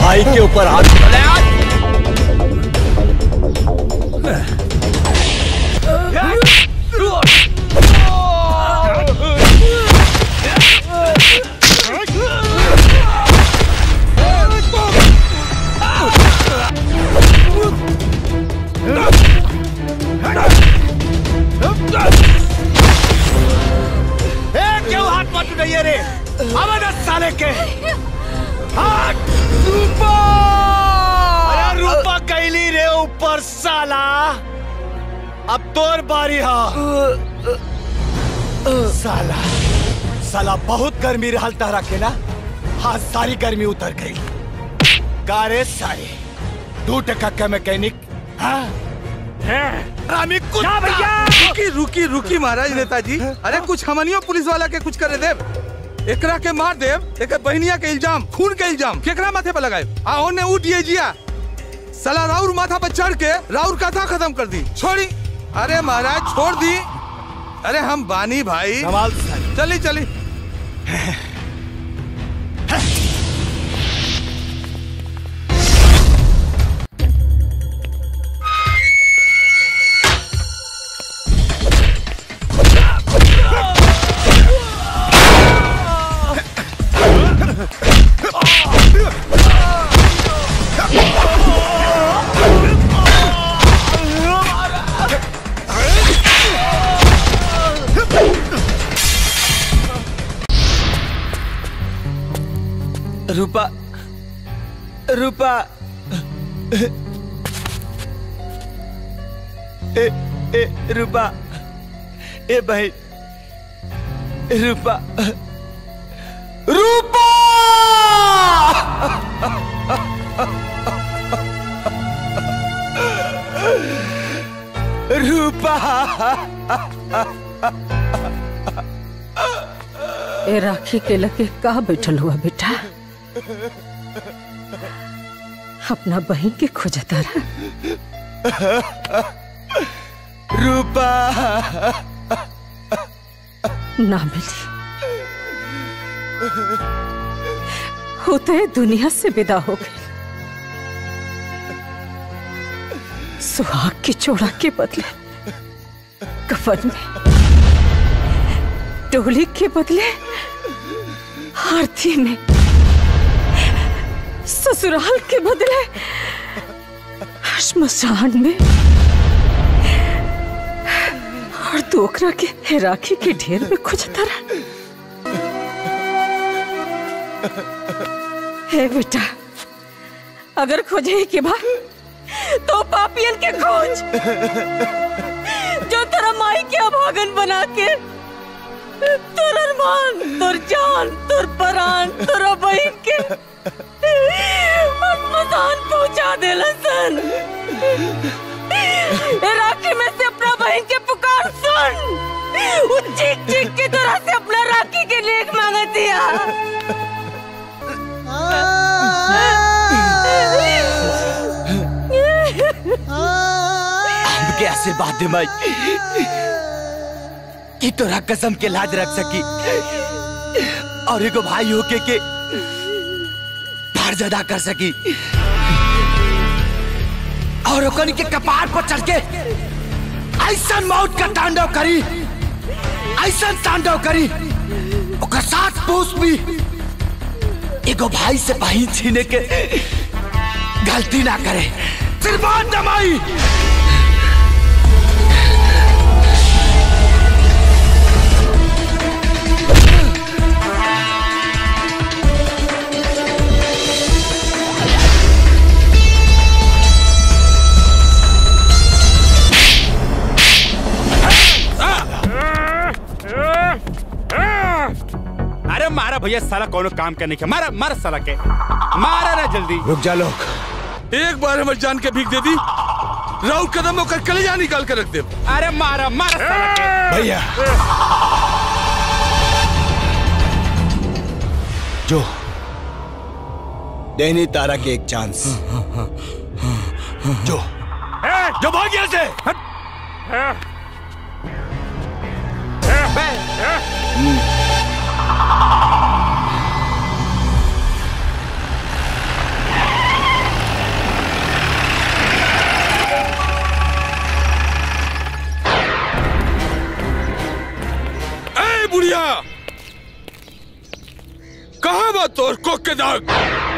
भाई के ऊपर हाथ ए, क्यों हाथ मत उठाइए रे आवाज साले के हाथ रूपा अरे रूपा कैली रे ऊपर साला अब तोर बारी हा साला साला बहुत गर्मी रहल तारा के ना हाँ सारी गर्मी उतर गई कारे सारे दू टका का मैकेनिक हाँ रामी कुत्ता भैया रुकी रुकी रुकी महाराज नेताजी अरे कुछ हमनियो पुलिस वाला के कुछ करे देव एकरा के मार देव एक बहनिया के इल्जाम खून के इल्जाम केकरा माथे पे लगाए आ ओने उठिए जिया साला राउर माथा पर चढ़ के राउर कथा खत्म कर दी छोड़ी अरे महाराज छोड़ दी अरे हम बानी भाई कमाल चली चली रूपा रूपा ए ए रूपा ए भाई रूपा रूपा रूपा ए राखी के लगे का बैठल हुआ बेटा अपना बहन के खोजता रहा रूपा ना मिली होते दुनिया से विदा हो गई सुहाग की चोड़ा के बदले कफन में टोली के बदले आरती में ससुराल के बदले श्मशान में और दोकरा के राखी के ढेर में खुजता रहा हे बेटा अगर खोजे के बाद तो पापियन के खोज जो तेरा माई के अभागन बना के तोर अरमान तोर जान तोर परान तोरा बहन के मसान पहुंचा देला सन ए राखी में से अपना बहन के पुकार सुन वो चीख चीख के तोरा से अपना राखी के लेख मांगा दिया हमके आशीर्वाद दे माई कि तोरा कसम के लाज रख सकी और एगो भाई होके के फर्ज अदा कर सकी और ओकनी के कपार पर चढ़ के ऐसा मौत का तांडव करी ऐसा तांडव करी ओकर साथ पूछ भी एगो भाई से बहिन छीने के गलती ना करे सिर्फ दमाई अरे मारा भैया साला कोनो काम करने के मारा मारा साला के मारा ना जल्दी रुक जा लोग एक बार हमारी जान के भीख दे दी राउर कदम होकर कलेजा निकाल कर रख दे अरे मारा मारा साला के भैया जो देनी तारा के एक चांस जो जो भाग यहाँ से बुढ़िया कहा बा तोर कोक के दाग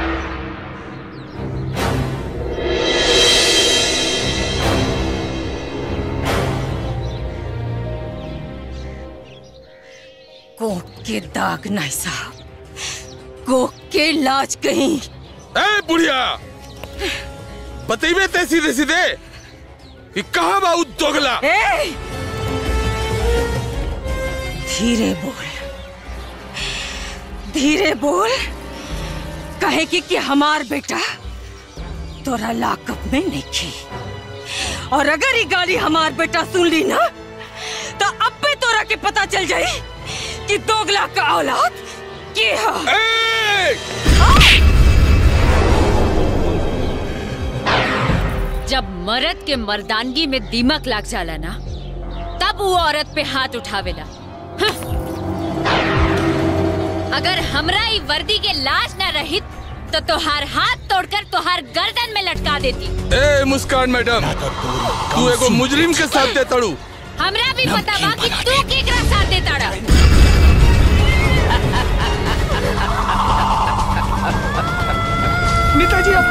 कोक के दाग नहीं साहब कोक के लाज कहीं ए बुढ़िया बतेबे ते सीधे सीधे कि कहा बा उ दोगला ए! धीरे बोल धीरे बोल कहे कि, कि हमार बेटा तोरा लाकअप में नहीं खी और अगर ये गाली हमार बेटा सुन ली ना तो अब पे तोरा के पता चल जाई कि दोगला का औलाद के है ए! जब मर्द के मर्दानगी में दीमक लाग जाला ना तब वो औरत पे हाथ उठावेला हं। अगर हमरा ई वर्दी के लाज ना रहित तो तोहार हाथ तोड़कर तोहार गर्दन में लटका देती ए मुस्कान मैडम तू एगो मुजरिम के साथ दे तड़ू हमरा भी पता बा कि तू केकरा साथ देता रहा नेताजी अब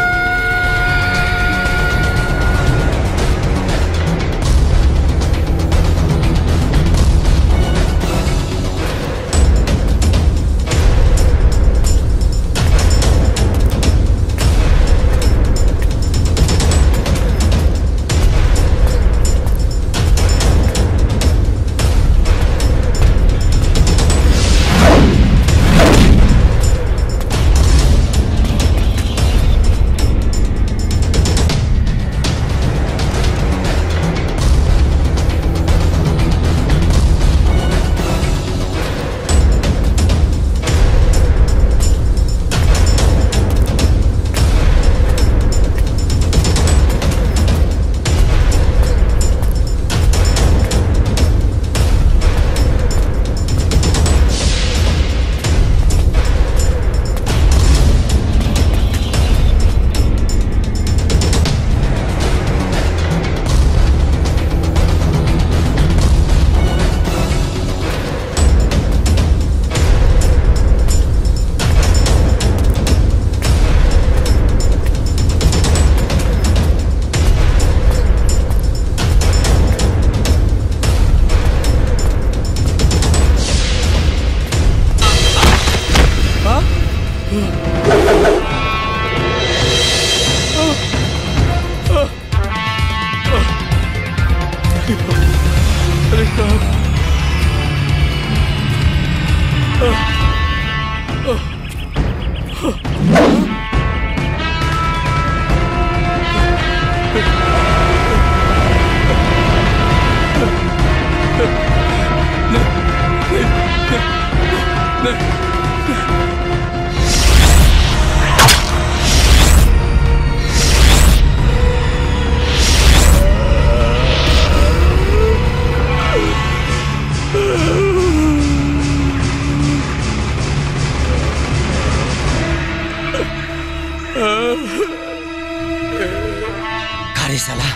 अरे साला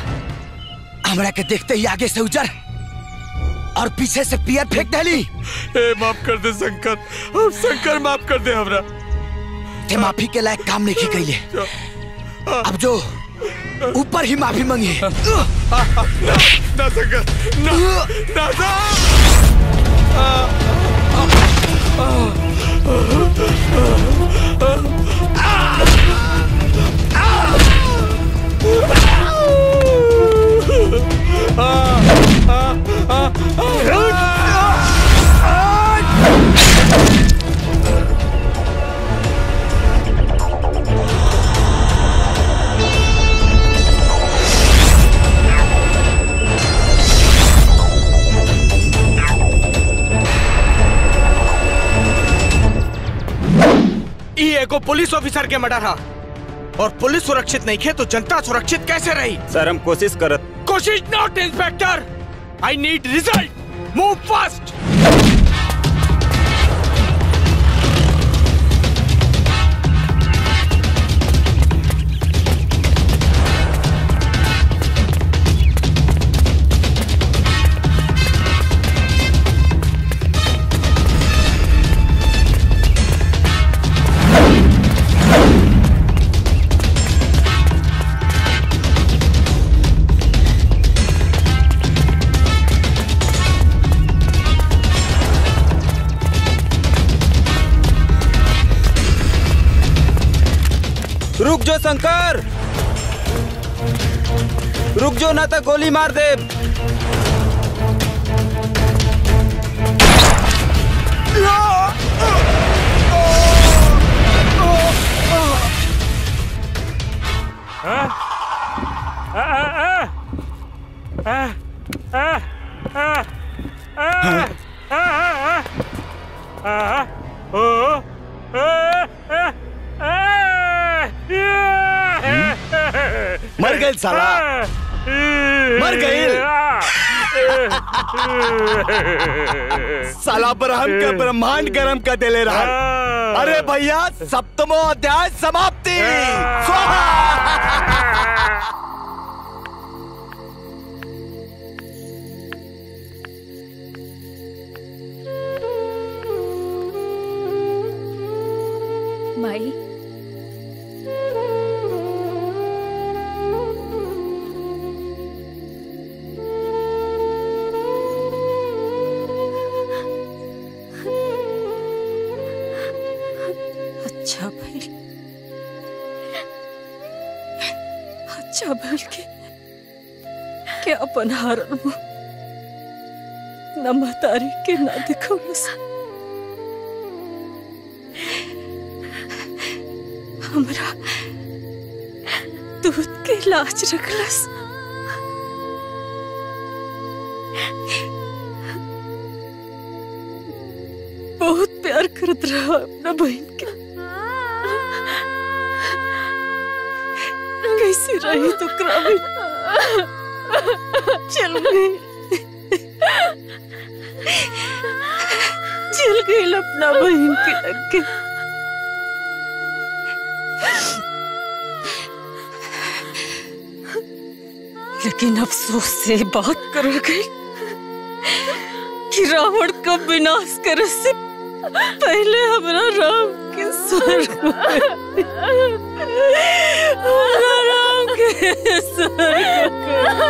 हमरा के देखते ही आगे से उजर और पीछे से पियर फेंक डाली ए माफ कर दे शंकर अब शंकर माफ कर दे हमरा ते माफी के लायक काम नहीं कैले अब जो ऊपर ही माफी मांगी ना शंकर ना ना ना ई एगो पुलिस ऑफिसर के मर्डर हा और पुलिस सुरक्षित नहीं खे तो जनता सुरक्षित कैसे रही सर हम कोशिश करत कोशिश not inspector I need result move fast रुक जो शंकर रुक जो ना तो गोली मार दे मर गए साला मर गए साला ब्रह्म के ब्रह्मांड गरम कर देले रहा अरे भैया सप्तमो अध्याय समाप्ति स्वाहा माई अच्छा भइल अच्छा भइल के के अपन हारल मुंह न महतारी के ना दिखौलस हमरा दूध के लाज रखलस बहुत प्यार करत रहा अपना बहन के कैसे रही तो क्रामी चल गई चल गई अपना बहन के लग के लेकिन अफसोस से बात कर गई कि रावण का विनाश करे से पहले हमारा राम के स्वर्ग में- हमारा राम के स्वर्ग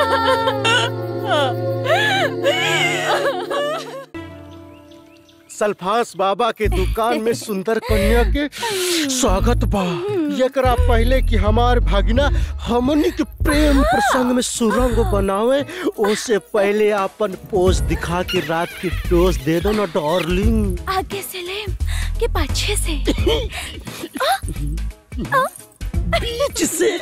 सल्फास बाबा के दुकान में सुंदर कन्या के स्वागत बा एकरा पहले कि हमार भागिना हमनी के प्रेम प्रसंग में सुरंग बनावे ओसे पहले अपन पोज दिखा के रात की डोज दे दो ना डार्लिंग आगे से ले के पीछे से बीच से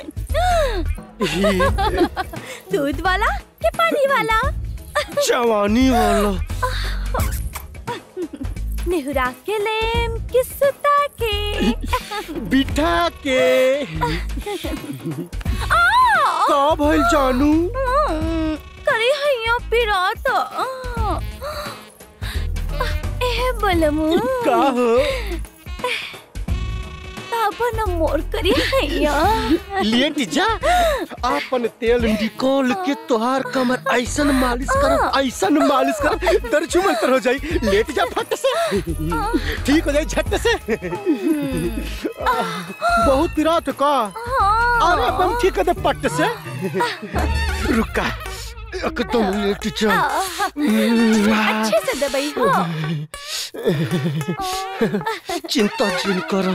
दूध वाला के पानी वाला जवानी वाला नेहुरा के लेम कि सुता के बिठा के आ का भइल जानू हम्म, करे हैया पिरात ए बलमु का हो ताबन मोर करे हैया लेट जा अपन तेल निकोल के तोहार कमर ऐसन मालिश कर ऐसन मालिश कर दर्द मंतर हो जाई लेट जा फट से ठीक हो जाई झट से बहुत पिरात का अरे अपन ठीक कर दे पट से रुका एकदम लेट जा अच्छे से दबाई हाँ चिंता जिन करो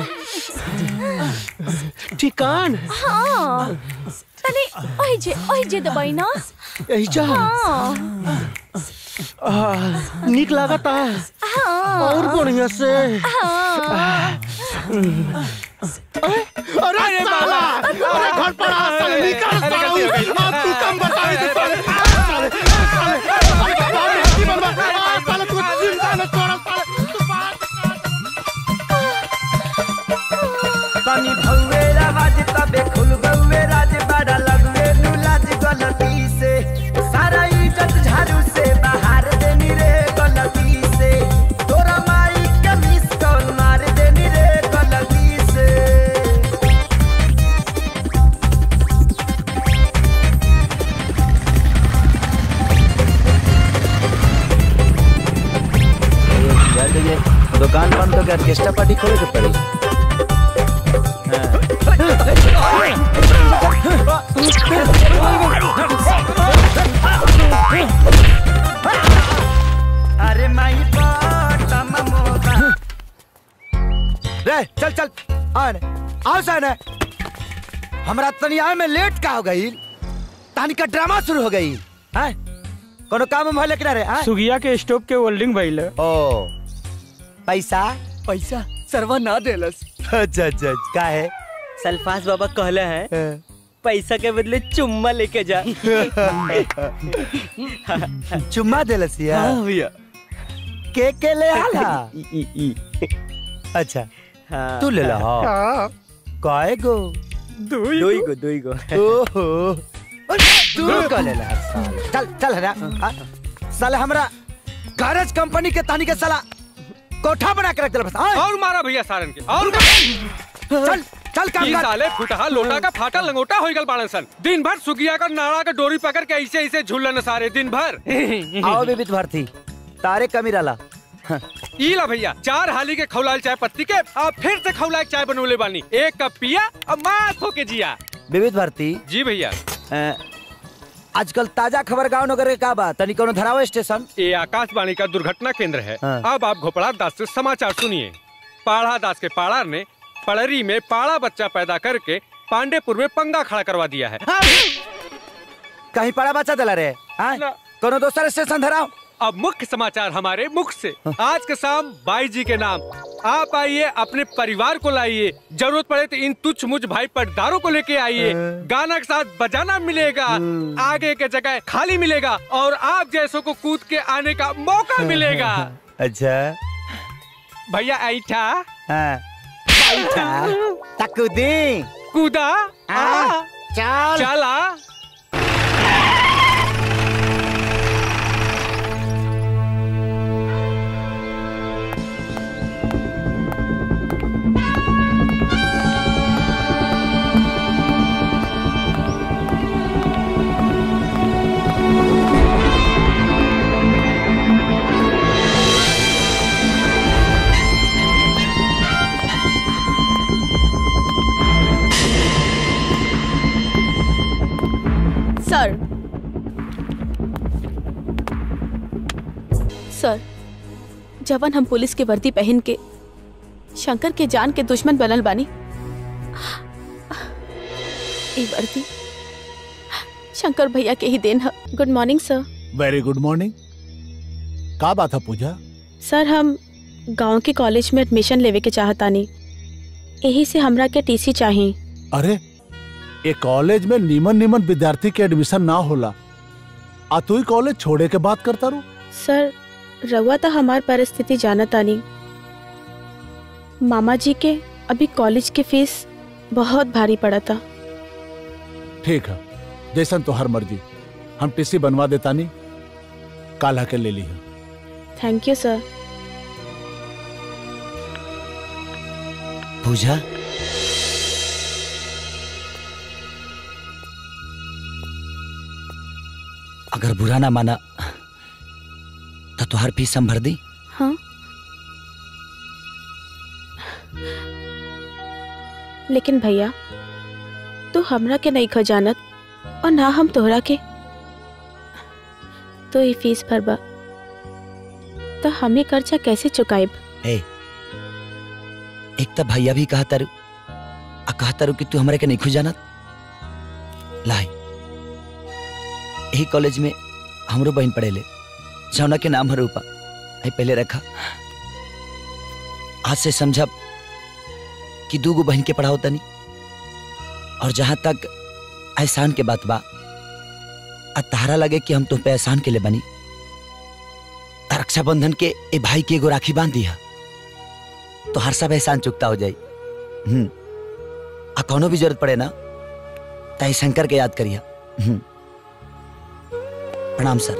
ठिकान हाँ तनी ओइ जे ओइ जे दबाई ना यही जा हाँ आ, निक लागता हाँ और बढ़िया से हाँ अरे साला अरे घर पर आ साले निकल साला अब तू कम बताई दे साले साले साले साले साले की बनवा आ, साले तू चिंता न छोड़ साले तू बात तनी भौवे राज तबे खुल गौवे राज बड़ा लगवे नु लाज गलती से सारा इज्जत झाड़ू से बाहर देनी रे गलती से तोरा माई के मिस कॉल मार देनी रे गलती से दुकान बंद तो ऑर्केस्ट्रा पार्टी खोले के पड़ी अरे माई बाटा ममोदा रे चल चल आ ने आओ सन हमरा तनिया में लेट का हो गई तानी का ड्रामा शुरू हो गई हैं कोनो काम में भले किनारे हैं सुगिया के स्टोव के वेल्डिंग भइल ओ पैसा पैसा सरवा ना देलस अच्छा अच्छा का है सल्फास बाबा कहले हैं पैसा के बदले चुम्मा लेके जा चुम्मा देलसिया हाँ भैया के के ले आला ई ई ई अच्छा हाँ तू ले ला हाँ। काय गो दुई गो दुई गो ओहो तू का ले ला साला चल चल हरा हाँ? साला हमरा गैरेज कंपनी के तानी के साला कोठा बना के रख दिला बस हाँ? और मारा भैया सारन के और चल चल काम तीन कर साले फुटहा लोटा का फाटा लंगोटा हो गल बाड़न सन दिन भर सुगिया का नाड़ा का डोरी पकड़ के ऐसे ऐसे झूलन सारे दिन भर आओ बेबी भारती तारे कमी रला ई ला भैया चार हाली के खौलाल चाय पत्ती के अब फिर से खौलाल चाय बनोले बानी एक कप पिया अब मास होके जिया विविध भारती जी भैया अ, आजकल ताजा खबर गांव नगर के का बा तनी कोनो धरावा स्टेशन ये आकाशवाणी का दुर्घटना केंद्र है हाँ। अब आप घोपड़ा दास से समाचार सुनिए पाढ़ा दास के पाड़ार ने पड़री में पाड़ा बच्चा पैदा करके पांडेपुर में पंगा खड़ा करवा दिया है कहीं पड़ा बच्चा दिला रे हाँ? कोनो दोसर स्टेशन धराओ अब मुख्य समाचार हमारे मुख से आज के शाम बाई जी के नाम आप आइए अपने परिवार को लाइए जरूरत पड़े तो इन तुच्छ मुझ भाई पटदारों को लेके आइए गाना के साथ बजाना मिलेगा आगे के जगह खाली मिलेगा और आप जैसों को कूद के आने का मौका मिलेगा अच्छा भैया ऐठा हाँ बैठा तकुदी कूदा हाँ, चल चला सर सर जवन हम पुलिस के वर्दी पहन के शंकर के जान के दुश्मन बनल बानी ई वर्दी शंकर भैया के ही देन है good morning sir very good morning का बात है पूजा सर हम गांव के कॉलेज में एडमिशन लेवे के चाहतानी यही से हमरा के टीसी चाहिए अरे ये कॉलेज में नीमन नीमन विद्यार्थी के एडमिशन ना होला आ तू ही कॉलेज छोड़े के बात करता रू सर रउआ तो हमार परिस्थिति जानतानी मामा जी के अभी कॉलेज की फीस बहुत भारी पड़ा था ठीक है जैसन तो हर मर्जी हम टीसी बनवा देता नहीं काला के ले ली है थैंक यू सर पूजा अगर बुरा ना माना तो तुहार फीस हम भर दी हाँ लेकिन भैया तू हमरा के नहीं खजानत और ना हम तोहरा के तो ये फीस भरबा तो हमें कर्जा कैसे चुकाएब ए एक तो भैया भी कहा तारू आ कहा तारू कि तू हमरा के नहीं खुजानत लाई यही कॉलेज में हमरो बहन पढ़ेले जौना के नाम है रूपा आई पहले रखा आज से समझब कि दू गो बहन के पढ़ाओ तनी और जहां तक एहसान के बात बा आ तारा लगे कि हम तुम पे एहसान के लिए बनी त रक्षाबंधन के ए भाई के एगो राखी बांध दिया तो हर सब एहसान चुकता हो जाई हम्म आ कौनो भी जरूरत पड़े ना ताई शंकर के याद करिया हम्म प्रणाम सर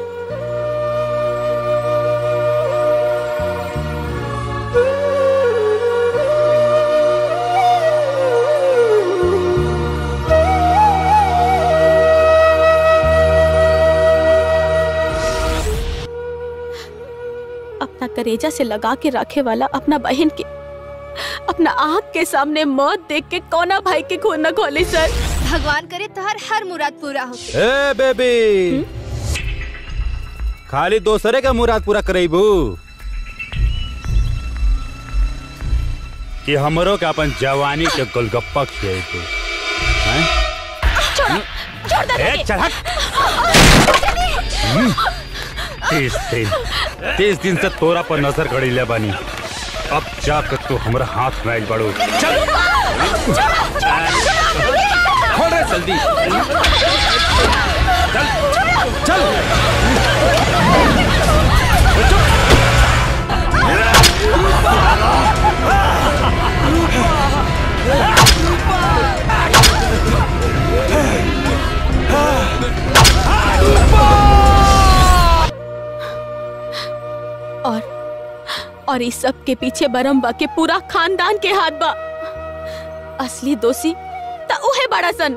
अपना करेजा से लगा के रखे वाला अपना बहन के अपना आँख के सामने मौत देख के कोना भाई के खून न खोले सर भगवान करे तोहर हर मुराद पूरा हो ए बेबी खाली दोसरे का मुराद पूरा करेबू कि हमरो के अपन जवानी के गोलगप्पा खिएबू हैं छोड़ दे ए, चल हट हम्म, तीस दिन तीस दिन से तोरा पर नजर गड़ीले बानी अब जाकर तू हमरा हाथ में आइल बड़ू चल खोल रे जल्दी चल चल और और इस सब के पीछे बरम्बा के पूरा खानदान के हाथ बा असली दोषी त उहे बड़ा सन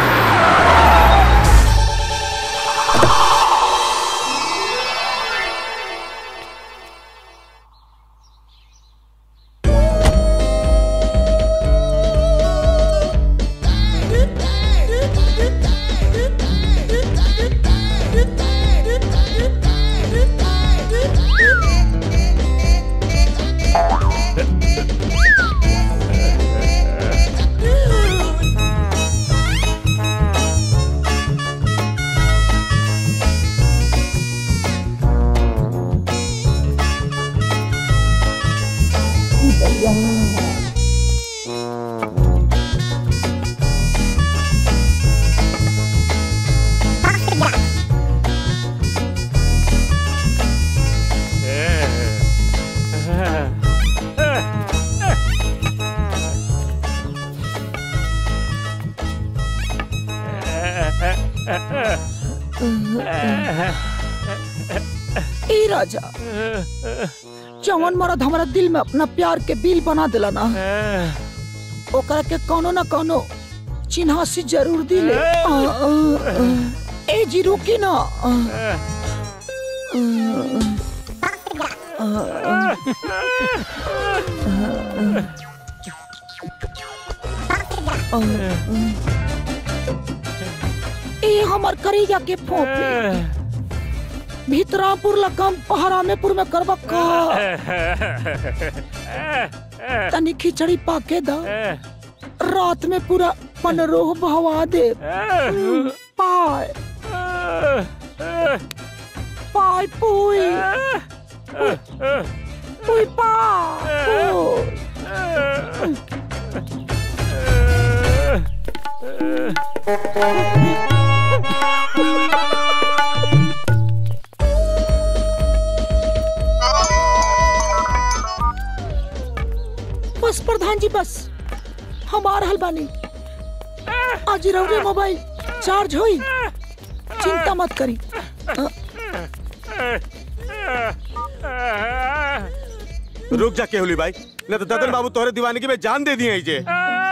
ए राजा जवन मरद हमारा दिल में अपना प्यार के बिल बना दिला ना ओकरा के कोनो ना कोनो चिन्हासी जरूर दिले आ, आ, आ, ए जी रुकी ना आ, आ, आ, आ, आ, ए हमर करेजा के फोफी भीतरापुर लगम पहरामेपुर में करबा का तनी खिचड़ी पाके दा रात में पूरा पनरोह बहवा दे पाय पाय पुई पुई बस प्रधान जी बस हम आ रहल बानी आज रउरे मोबाइल चार्ज होई चिंता मत करी अ, रुक जा केहुली भाई न तो ददन बाबू तोहरे दीवानगी में जान दे दिए जे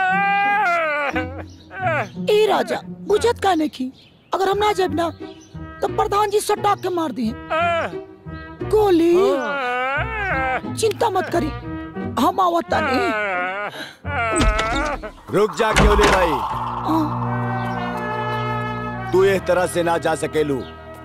ए राजा बुझत काने की अगर हम ना जाब ना तो प्रधान जी सटा के मार दिए गोली चिंता मत करी हम आवता नहीं रुक जा केहुली भाई तू इस तरह से ना जा सकेलू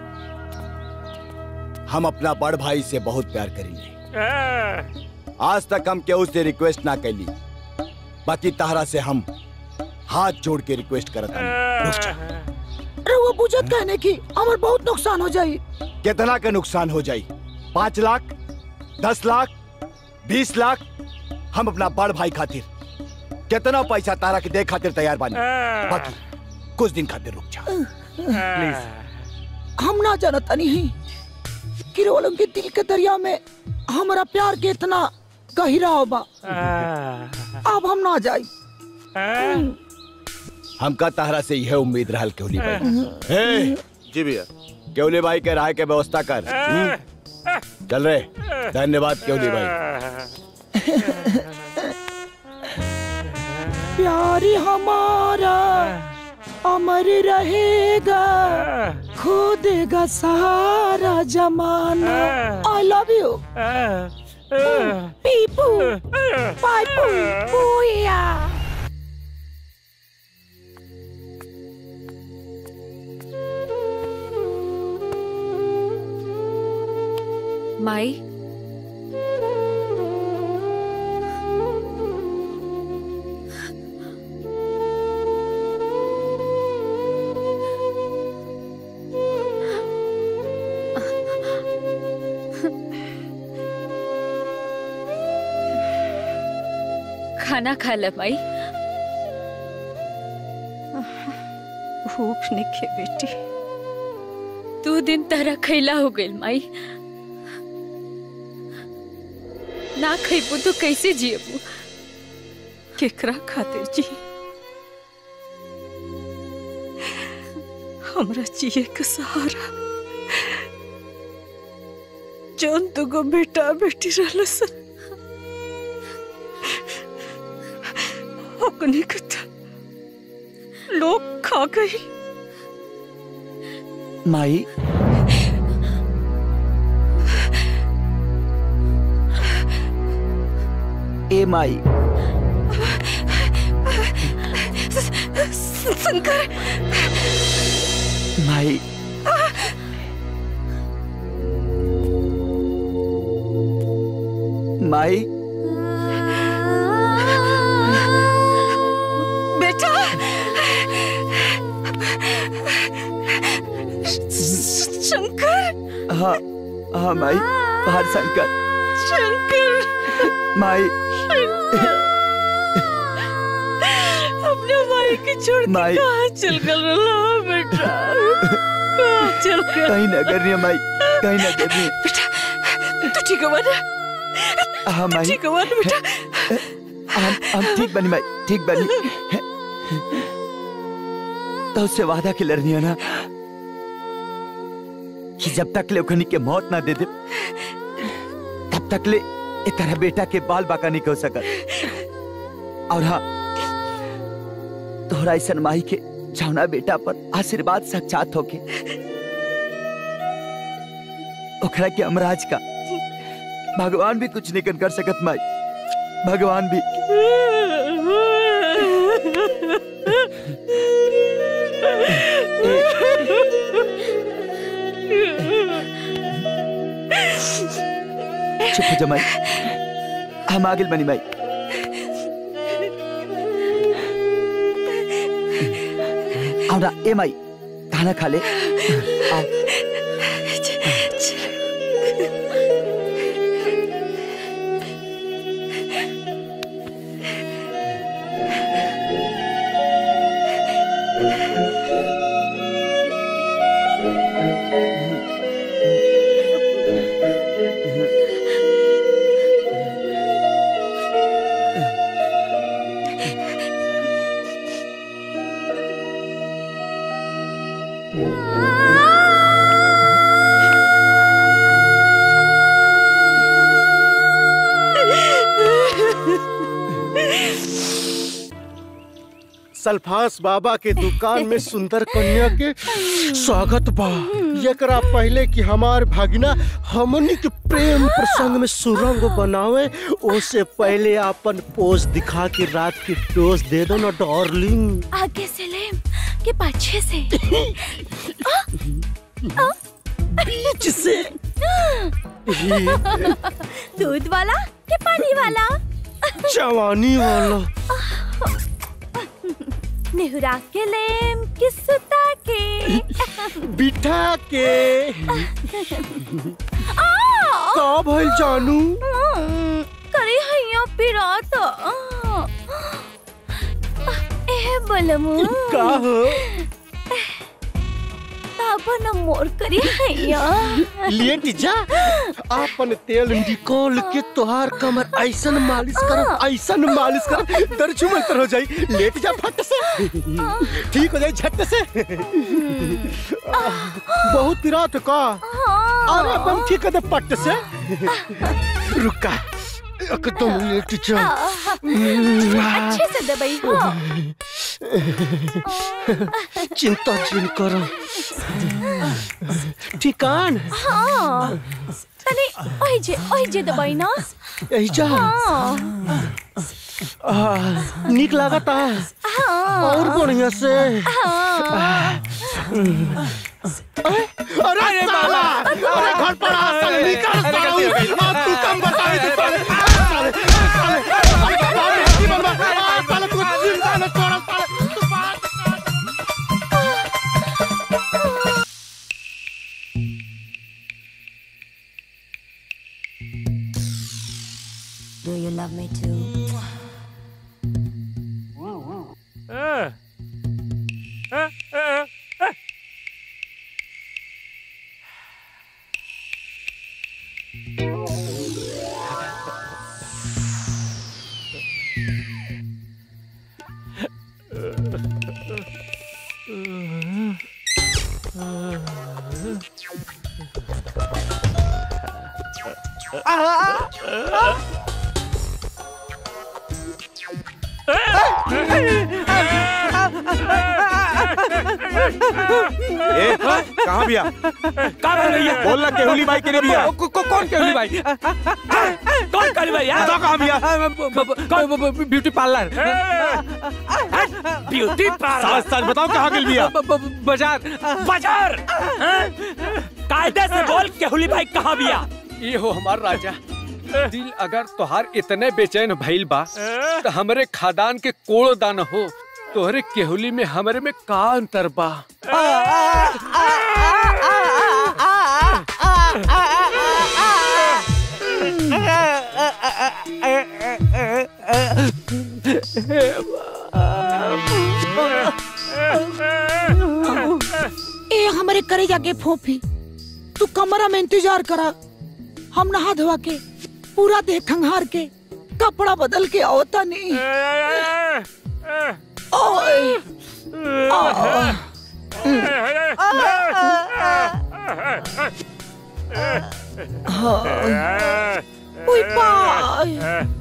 हम अपना बड़ भाई से बहुत प्यार करेंगे आज तक हम केहू से रिक्वेस्ट ना कैली बाकी तहरा से हम हाथ जोड़ के रिक्वेस्ट करत हनी। रुक जा अरे वो बुझत कहने की हमार बहुत नुकसान हो जाई कितना का नुकसान हो जाई पाँच लाख दस लाख बीस लाख हम अपना बड़ भाई खातिर कितना पैसा तारा के दे खातिर तैयार बानी बाकी कुछ दिन खातिर रुक जा प्लीज हम ना जानता नहीं कि रोलों के दिल के दरिया में हमारा प्यार के इतना गहिरा होबा अब हम ना जाई हमका तहरा से यह उम्मीद रहल केवली भाई हे जी भैया केवली भाई के राय के व्यवस्था कर हम्म? चल रे धन्यवाद केवली भाई प्यार हमारा अमर रहेगा खो देगा सारा जमाना आई लव यू पीपू पाइपू पूया माई खाना खा ले माई भूख निके बेटी दो दिन तरह खैला हो गइल माई ना खैबू तो कैसे जियबू केकरा खातिर जी हमरा जिए के सहारा जौन दुगो बेटा बेटी रहल सन ओकनी के त लोग खा गई माई ए माई शंकर माई माई बेटा शंकर हाँ हाँ माई बाहर शंकर शंकर माई अपने भाई के छोड़ के माई। कहाँ चल गल रहा बेटा कहाँ चल गल कहीं ना करनी है माई कहीं ना करनी तू ठीक है ना हाँ माई ठीक है ना बेटा हम हम ठीक बनी माई ठीक बनी तो उससे वादा के लड़नी है ना कि जब तक ले ओखनी के मौत ना दे दे तब तक ले ए तरह बेटा के बाल बाका नहीं हो सकत और हाँ तोहरा ऐसा माई के छावना बेटा पर आशीर्वाद साक्षात होके ओखरा के अमराज का भगवान भी कुछ नहीं कर सकत माई भगवान भी चुप हो जा माई हम आगे बनी माई आओ ना ए माई खाना खा ले आओ सल्फास बाबा के दुकान में सुंदर कन्या के स्वागत बा एकरा पहले कि हमार भागिना हमनी के प्रेम प्रसंग में सुरंग बनावे ओसे पहले अपन पोज दिखा के रात की डोज दे दो ना डार्लिंग आगे से ले के पीछे से बीच से दूध वाला के पानी वाला जवानी वाला नेहुरा के लेम कि सुता के बिठा के आ का भइल जानू करे हैया पिरात ए बलमु का हो ताबन मोर करी हैया लेट जा अपन तेल निकोल के तोहार कमर ऐसन मालिश कर ऐसन मालिश कर दर्द मंतर हो जाई लेट जा फट से ठीक हो जाई झट से बहुत पिरात का अरे अपन ठीक कर दे पट से रुका एकदम लेट जा अच्छे से दबाई हाँ चिंता जिन करो ठिकान हाँ तनी ओइ जे ओइ जे दबाई ना यही जा हाँ आ, निक लागता हाँ और बढ़िया से हाँ अरे साला अरे घर पर आ साले निकल साला अब तू कम बताई तू साले साले साले साले साले की बंदा आ साले तू जिंदा न छोड़ा साले तू बात Do you love me too? ए, कहाँ बिया कहाँ है भैया बोल ना केहुली बाई के लिए बिया को, को, कौन केहुली भाई कौन केहुली भाई बताओ कहाँ बिया कौन ब्यूटी पार्लर ब्यूटी पार्लर सच सच बताओ कहाँ गिल बिया बाजार बाजार कायदे से बोल केहुली भाई कहाँ बिया ये हो हमार राजा दिल अगर तोहार इतने बेचैन भइल बा तो हमरे खादान के कोड़ो दान हो तोहरे केहुली में हमरे में का अंतर बा ए हमारे करे जाके फोफी तू कमरा में इंतजार करा हम नहा धोवा के पूरा देह खंगार के कपड़ा बदल के आवता नहीं ओए आ, हाँ। उई बाय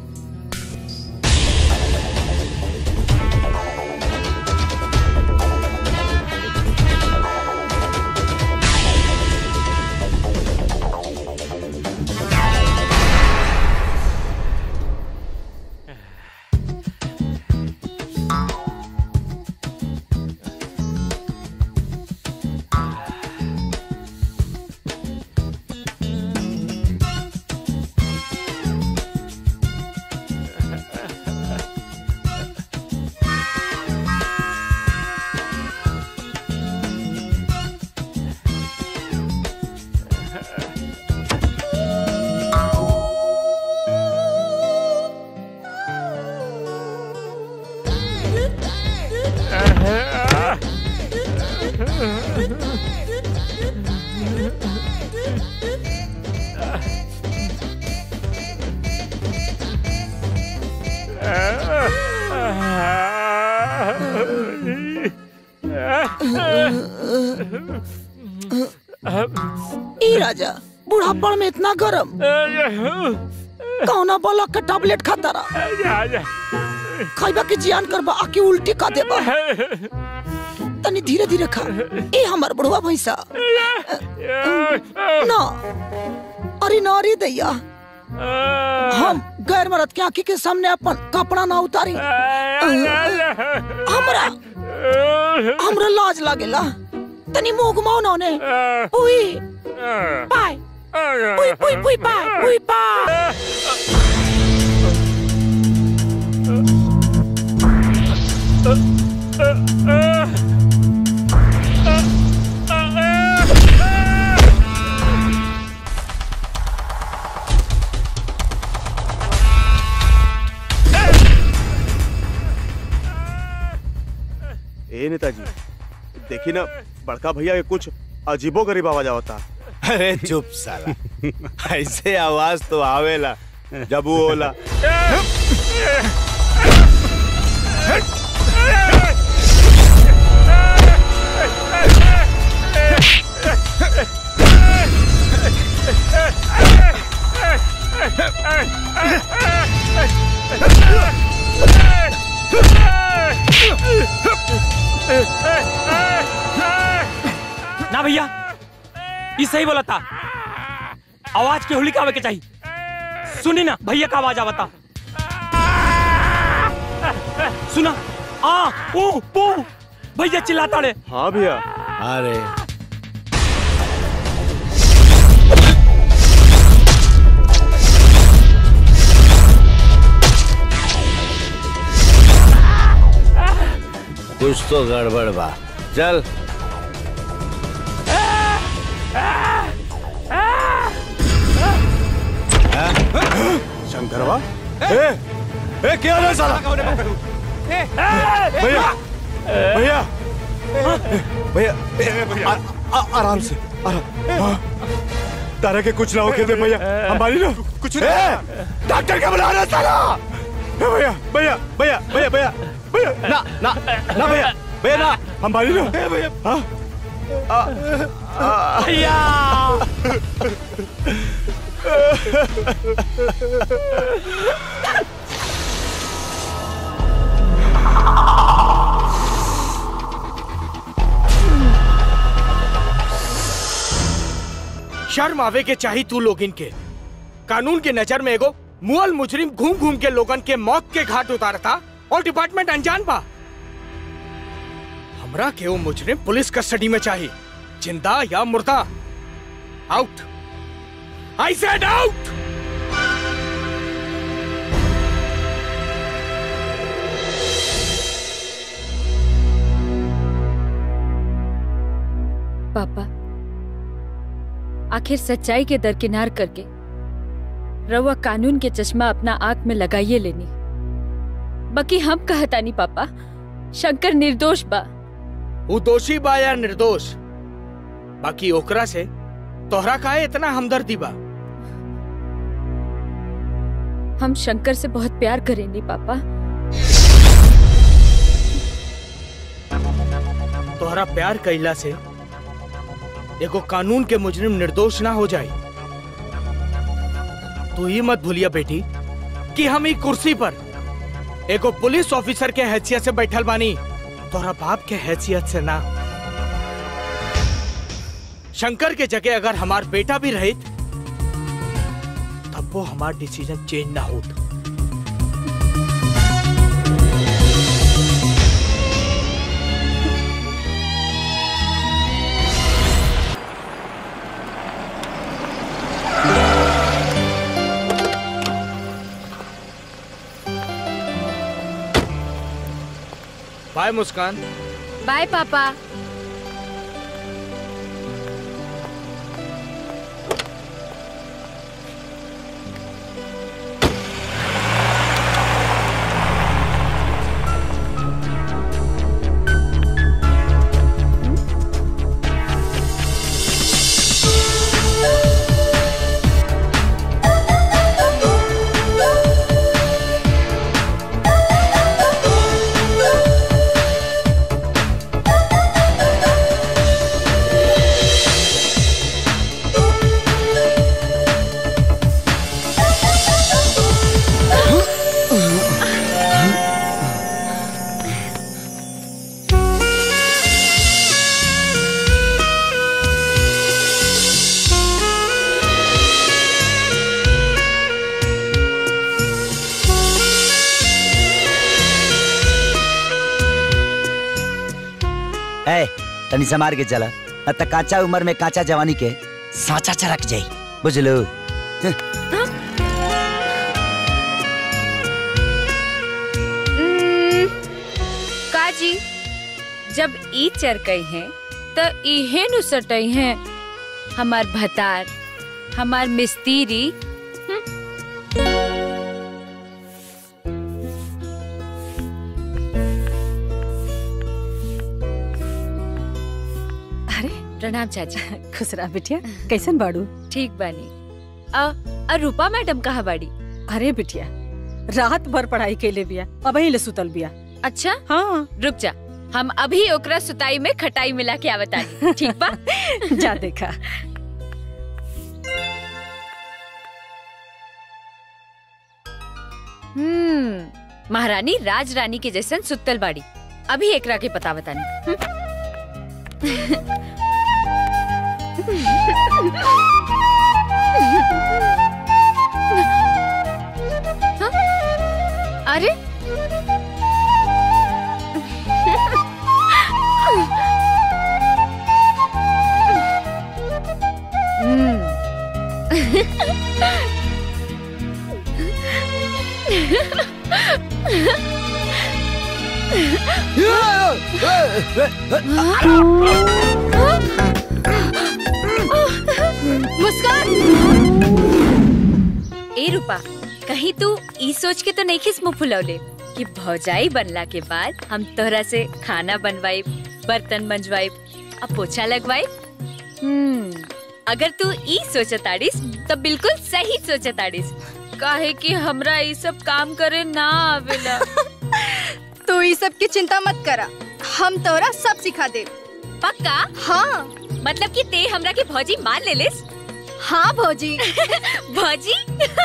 ई राजा बुढ़ापन में इतना गरम कौना बोला के टैबलेट खाता रहा खाइबा के जियान करबा आके उल्टी का देबा तनी धीरे धीरे खा ए हमर बुढ़वा भैंसा ना अरे ना रे दैया हम गैर मरद के आंखी के सामने अपन कपड़ा ना उतारी हमरा हमरा लाज लागेला तनी मुंह घुमाओ ना ने उई पाय उई उई उई पाय उई पाय ए नेताजी देखी ना बड़का भैया के कुछ अजीबो गरीब आवाज आवता अरे चुप साला ऐसे आवाज तो आवेला जब वो होला ना भैया ये सही बोला था आवाज के होली का आवे के चाहिए सुनी ना भैया का आवाज आवता सुना आ ऊ पू भैया चिल्लाता रे हाँ भैया अरे कुछ तो गड़बड़ बा चल शंकरवा ए ए क्या है साला भैया भैया भैया ए, आ- आ- आराम से आराम हाँ। तारा के कुछ ना होके दे भैया हमारी ना कुछ डॉक्टर का बुला रहा साला भैया भैया भैया भैया भैया भैया ना ना ना भैया भैया ना हम भारी ना भैया हाँ भैया शर्म आवे के चाही तू लोगिन के कानून के नजर में एगो मुअल मुजरिम घूम घूम के लोगन के मौत के घाट उतारता और डिपार्टमेंट अनजान बा हमरा के वो मुजरिम पुलिस कस्टडी में चाहिए जिंदा या मुर्दा आउट आई सेड आउट पापा आखिर सच्चाई के दरकिनार करके रउआ कानून के चश्मा अपना आंख में लगाइए लेनी बाकी हम कहतानी पापा शंकर निर्दोष बा वो दोषी बा या निर्दोष बाकी ओकरा से तोहरा काहे इतना हमदर्दी बा हम शंकर से बहुत प्यार करेंगे पापा तोहरा प्यार कैला से एगो कानून के मुजरिम निर्दोष ना हो जाए तू ही मत भूलिया बेटी कि हम ई कुर्सी पर एगो पुलिस ऑफिसर के हैसियत से बैठल बानी तोहरा बाप के हैसियत से ना शंकर के जगह अगर हमार बेटा भी रहित तब वो हमार डिसीजन चेंज ना होत बाय मुस्कान बाय पापा ए तनी समार के चला न त काचा उम्र में काचा जवानी के साचा चरक जाई बुझलो उम्म, काजी जब ई चरकई हैं त इहे नु सटई हैं हमार भतार हमार मिस्तीरी अरे प्रणाम चाची खुश रहा बिटिया कैसन बाड़ू ठीक बानी अ, अ रूपा मैडम कहा बाड़ी अरे बिटिया रात भर पढ़ाई कैले बिया अब ले सुतल बिया अच्छा हाँ रुक जा हम अभी ओकरा सुताई में खटाई मिला के आवतानी ठीक बा जा देखा हम्म महारानी राज रानी के जैसन सुतल बाड़ी अभी एकरा के पता बतानी हाँ? अरे मुस्कान ए रूपा कहीं तू ई सोच के तो नहीं खिस मुंह फुलौले कि भौजाई बनला के बाद हम तोहरा से खाना बनवाई बर्तन मंजवाई अब पोछा लगवाई हम्म अगर तू ई सोचताड़ीस तो बिल्कुल सही सोचताड़ीस काहे कि हमरा ई सब काम करे ना आवेला तू ई सब की चिंता मत करा हम तोरा सब सिखा दे पक्का हाँ मतलब कि ते हमरा के भौजी मान ले लिस हाँ भौजी भौजी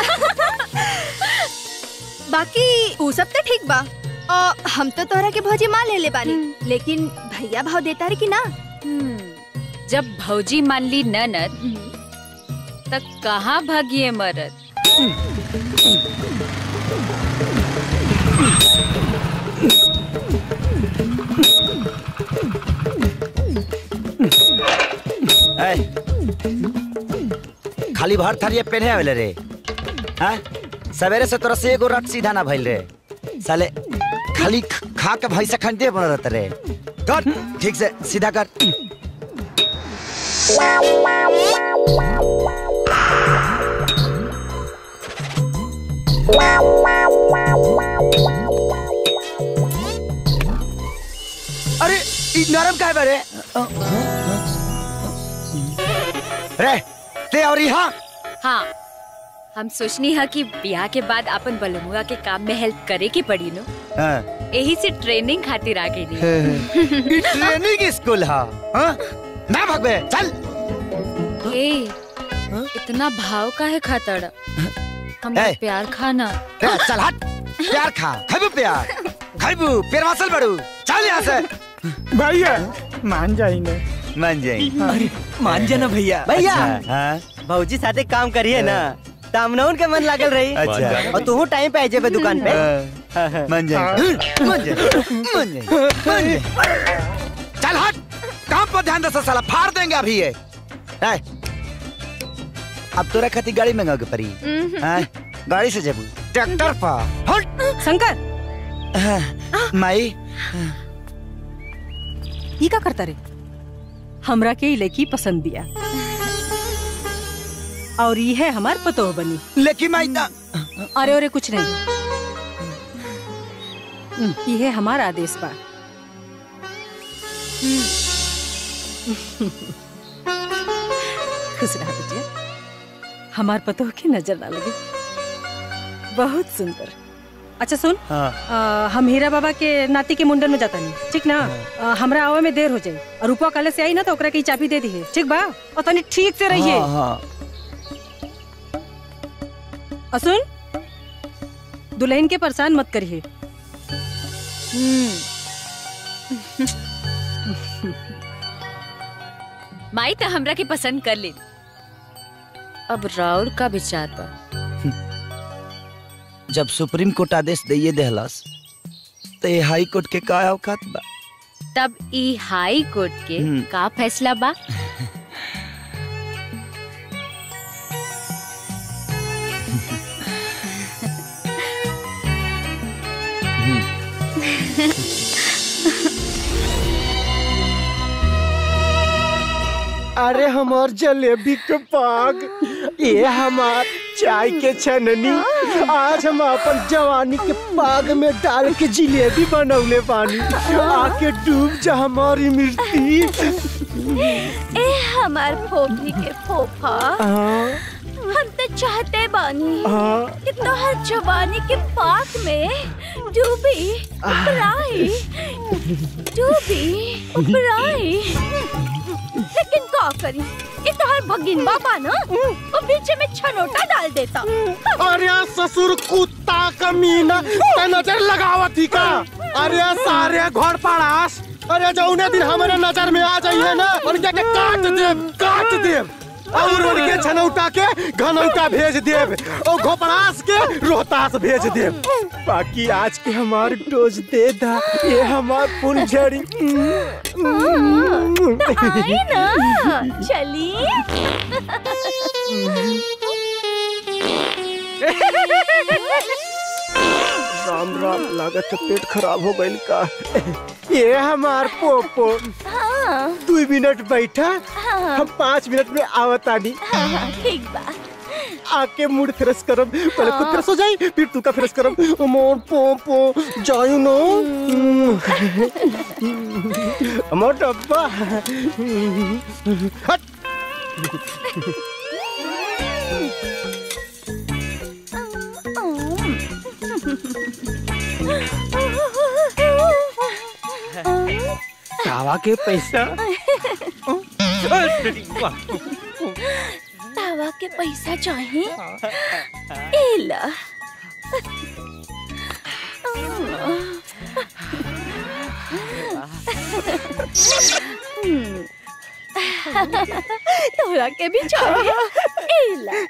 बाकी ऊ सब तो ठीक बा और हम तो तोरा के भौजी मान ले ले बानी लेकिन भैया भाव देता रे कि ना जब भौजी मान ली ननद तक कहाँ भागिए मरद ऐ, खाली भर थरिये पेन्हे आवेले रे हाँ सवेरे से तोरा से एगो रट सीधा ना भइल रे साले खाली ख- खा के भैंसा खंडे बन रहत रे कर ठीक से सीधा कर अरे ई नरम काहे बा रे रे ते और यहाँ हाँ हम सोचनी है कि ब्याह के बाद अपन बलमुआ के काम में हेल्प करे के पड़ी नो हाँ यही से ट्रेनिंग खातिर आ गई ई ट्रेनिंग स्कूल हा हाँ? ना भगवे चल ए इतना भाव का है खातड़ हमरा ए। प्यार खाना रे, चल हट प्यार खा खाइबू प्यार खाइबू प्यार वासल बड़ू चल यहाँ से भैया मान जाएंगे मान जाई अरे मान जाना भैया भैया। हाँ भौजी साथे काम करिए ना तामनौन के मन लागल रही अच्छा। और तू टाइम पे आ जेबे दुकान पे मान जाई मान जाई मान जाई मान जाई चल हट काम पर ध्यान दे साला फाड़ देंगे अभी ये ए, अब तोरा खातिर गाड़ी मंगा के पड़ी हाँ? गाड़ी से जेबू ट्रैक्टर पर हट शंकर माई ई का करता रे हमरा के ई लड़की पसंद दिया और ये है हमार पतोह बनी लेकिन माई ना अरे अरे कुछ नहीं ये है हमारा आदेश बा खुश रहा बेटिया हमार पतोह की नजर ना लगे बहुत सुंदर अच्छा सुन हाँ आ, हम हीरा बाबा के नाती के मुंडन में जाता नहीं ठीक ना आ, हमरा आवे में देर हो जाए और रूपा कल से आई ना तो ओकरा की चाबी दे दी है ठीक बा और तनी ठीक से रहिए हाँ, हाँ। और सुन दुल्हन के परेशान मत करिए माई तो हमरा के पसंद कर ले अब राउर का विचार बा जब सुप्रीम कोर्ट आदेश दिए देहलस तो ये हाई कोर्ट के का औकात बा तब ई हाई कोर्ट के हम्म। का फैसला बा अरे हमार जलेबी के पाग ये हमार चाय के छननी आज हम अपन जवानी के पाग में डाल के जिलेबी बनौले पानी आके डूब जा हमारी मिर्ची ए हमार फोफी के फोफा हाँ। हम तो चाहते बानी हाँ। कि तोहर जवानी के पाक में डूबी उपराई डूबी उपराई लेकिन का करी ये तोहर भगिन बाबा ना वो बीच में छनोटा डाल देता अरे ससुर कुत्ता कमीना ते नजर लगावत ही का अरे सारे घर पड़ास अरे जौने दिन हमारे नजर में आ जाइए ना उनके के काट देब काट देब और उनके छनौटा के घनौटा भेज देब और घोपड़ास के रोहतास भेज देब बाकी आज के हमार डोज दे दा ये हमार फुलझड़ी आई ना चली राम राम लागत है पेट खराब हो गइल का ये हमार पोपो हाँ दू मिनट बैठा हाँ। हम पाँच मिनट में आवतानी हाँ, ठीक बा आके मूड फ्रेश करब पहले खुद फ्रेश हो जाई फिर तू का फ्रेश करब मोर पोपो जायू नो मोर डब्बा हट तावा के पैसा तावा के पैसा चाहिए एला हम्म। तोरा के भी चाहिए एला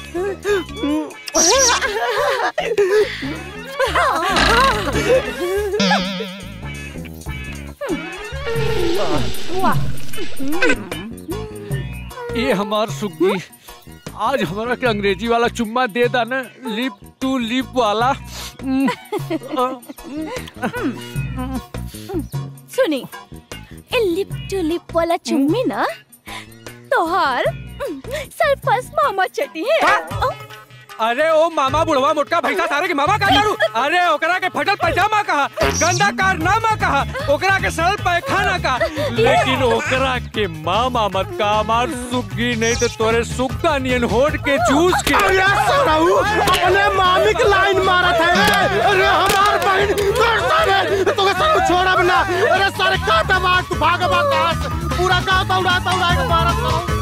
वाह ये हमार सुग्गी आज हमारा के अंग्रेजी वाला चुम्मा दे दा ना लिप टू लिप वाला सुनी ए लिप टू लिप वाला चुम्मी ना तोहार सरपस मामा चटी है अरे ओ मामा बुढ़वा मोटका भैंसा सारे के मामा का करू अरे ओकरा के फटल पैजामा कहा गंदा कारनामा कहा ओकरा के सरल पैखाना का लेकिन ओकरा के मामा मत का हमार सुग्गी नहीं तो तोरे सुग्गा नियन होट के चूस के अरे सराऊ अपने मामी की लाइन मारा था रे। अरे हमार बहन कर सारे तोके सब छोड़ा बना अरे सारे काटा बात तू भाग बात कहां से पूरा गांव दौड़ा दौड़ा के मारा सराऊ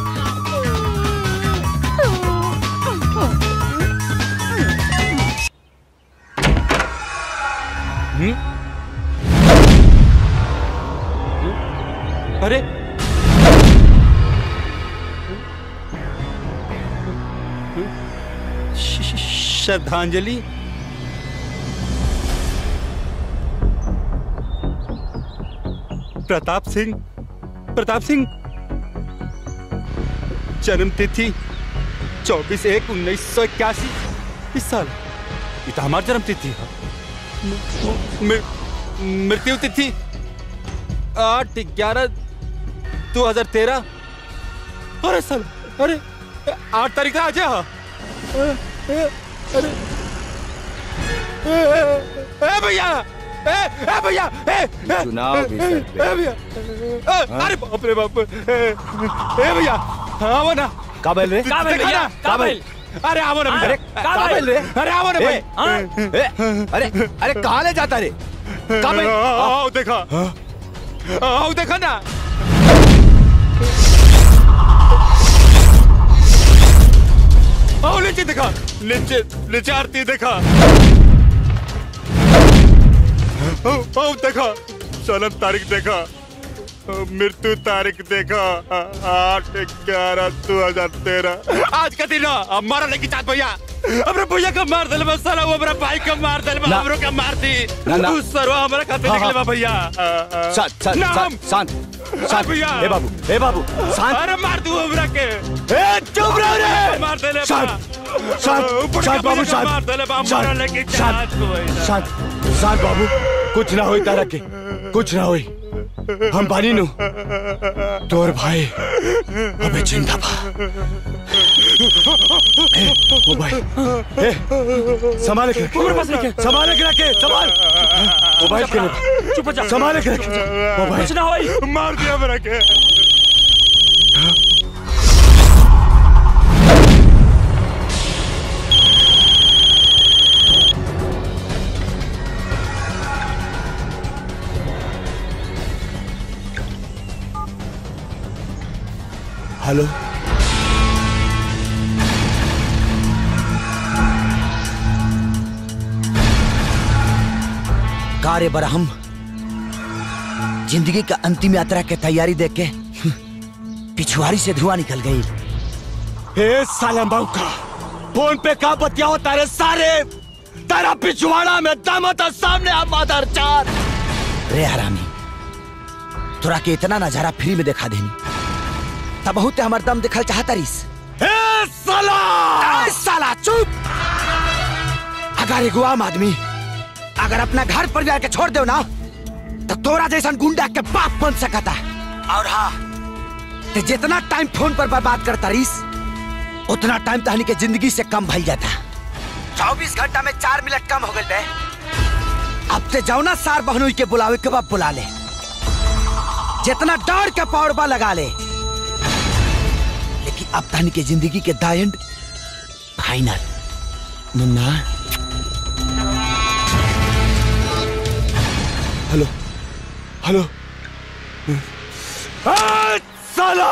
अरे श- श- श्रद्धांजलि प्रताप सिंह प्रताप सिंह जन्म तिथि चौबीस एक उन्नीस सौ इक्यासी इस साल ये तो हमारी जन्म तिथि है म- म- मृत्यु तिथि आठ ग्यारह दो हजार तेरह अरे साल अरे आठ तारीख का आज है हाँ। अरे ए, ए, ए भैया ए ए भैया ए ए, चुनाव भी सर पे। ए भैया ए, अरे बाप रे बाप ए ए भैया हाँ वो ना काबिल रे काबिल भैया काबिल अरे आवो ना अरे काबिल रे अरे आवो ना ए, भाई ए, अरे अरे कहाँ ले जाता रे काबिल आओ देखा आओ देखा ना आओ नीचे देखा नीचे नीचे आरती देखा आओ आओ देखा जन्म तारीख देखा मृत्यु तारीख देखा आठ ग्यारह दो हजार तेरह आज का दिन है, अब मारा लेके चाँद भैया हमरे भैया का मार दिल साला वो हमारा भाई का मार दिल ना। हमरो का मार दी ना, ना। तू सरवा हमारा खाते हाँ, निकले हाँ। बा भैया शांत शांत नाम। शांत शांत शांत भैया। ए बाबू ए बाबू शांत अरे मार दू हमरा के ए चुप रहो रे मार देले शांत शांत शांत बाबू शांत मार देले बा मारा लेके शांत चाँद शांत शांत बाबू कुछ ना होई तारा के कुछ ना होई हम बानी नु तोर भाई अबे जिंदा बा ए, मोबाइल ए संभाल के मेरे पास लेके। संभाल के रखे संभाल मोबाइल के लिए चुप हो जा संभाल के रखे मोबाइल कुछ ना होई मार दिया हमरा के हेलो कार्य बरहम जिंदगी का अंतिम यात्रा के तैयारी देख के पिछुआरी से धुआं निकल गई ए साला मौका फोन पे का बतियाओ तारे सारे तेरा पिछवाड़ा में दम था सामने आ मादर चार रे हरामी तोरा के इतना नजारा फ्री में दिखा देनी तब बहुत हमार दम दिखल चाहता रिस ए साला ए साला चुप अगर एगो आम आदमी अगर अपना घर परिवार के छोड़ दो ना तो तोरा जैसा गुंडा के बाप बन सकता और हाँ ते जितना टाइम फोन पर बर्बाद करता रिस उतना टाइम तहनी के जिंदगी से कम भइल जाता चौबीस घंटा में चार मिनट कम हो गए बे अब ते जाओ ना सार बहनोई के बुलावे के बाद बुला ले जितना डर के पौड़बा लगा ले लेकिन अब तहनी के जिंदगी के the end final Munna hello hello ए, साला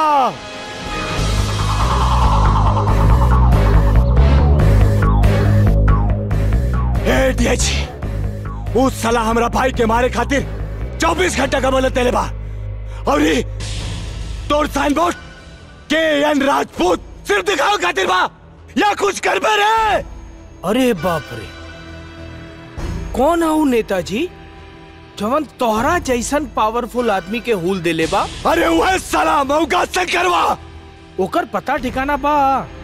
ए डीएची उस साला हमरा भाई के मारे खातिर 24 घंटा का मोहलत देले बा और ये तोर साइन बोर्ड के एन राजपूत सिर्फ दिखाओ खातिर बा या कुछ कर रे अरे बाप रे कौन है ऊ नेताजी जवन तोहरा जैसन पावरफुल आदमी के हुल देले बा अरे वह साला मौका से करवा ओकर पता ठिकाना बा